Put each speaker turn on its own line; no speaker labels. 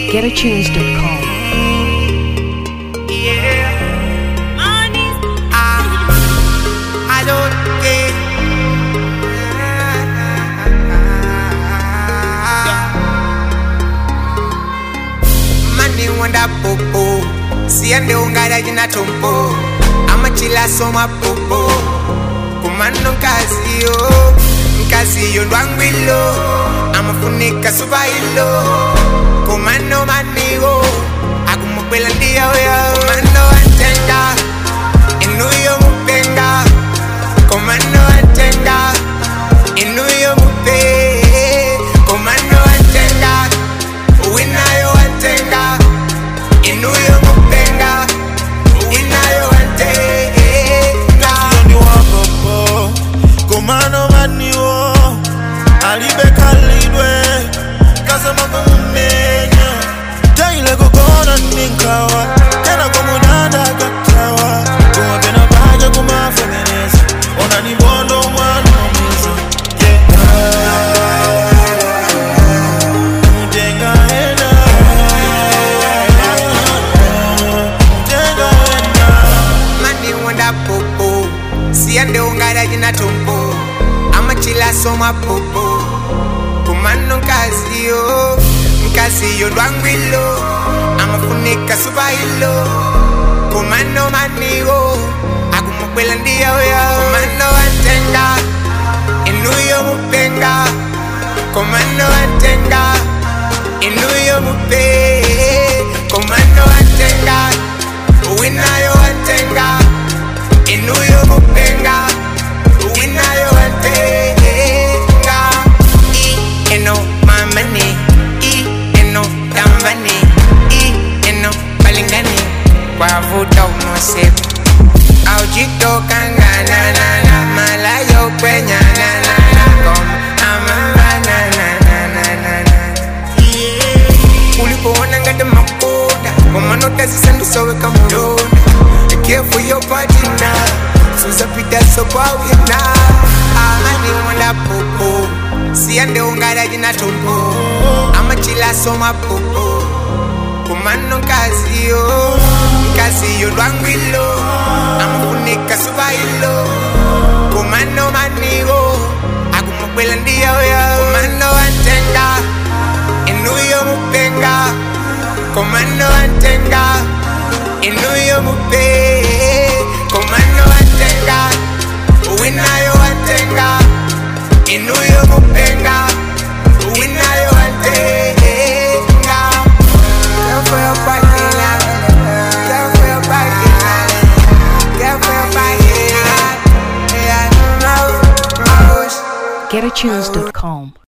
GetAtunes.com.
Yeah. Ah, I don't care. Money wanda popo, siende ungara jina tompo, amachila soma popo, kumano kazi yo, mkazi yo ndwangwilo, amafunika subailo, kumano manigo, akumupela ndia yo, kumano antenga, inuyo mupenga, kumano antenga, inuyo mupe, kumano antenga, winayo antenga, inuyo mupenga, winayo antenga.
ni wapopo komano maniwo alibe kalidwe kasema kumumenya taile kukona ninkawa tena komudanda katawa kumapena paja kumafemereza ona ni bondo mwana omiza mutenga hena mutenga hena
mani wanda popo siande ungara jina tompo amachila soma popo kumano nkasiyo nkasiyo ndwangwilo amafunika subailo kumano manigo akumukwela ndiyoyo kumano antenga inuyo mupenga kumano antenga inuyo mupe kumano antenga winayo antenga inuyo mupenga winayo antenga i eno mamani i eno tambani i eno balingani kwavuta umosepo aujitokangananana malayo kwenyananana koma amamananananana ulipoona ngati makoda komanotazisandusoweka mulonda careful your partner suzapitaso kwawina amani wanda popo siyande ungara jina tombo amachilaso mapopo kumano nkaziyo nkaziyo lwangwilo amafunika subailo kumano manigo akumukwela ndiyoyo kumano antenga inuyo mupenga komano antenga inuyo mupe komano antenga winayo antenga inuyo mupenga winayo antenga Girl for your body, love. Girl for your body, love. Girl for your body, love. Yeah, mouse, mouse.
GetAtunes.com.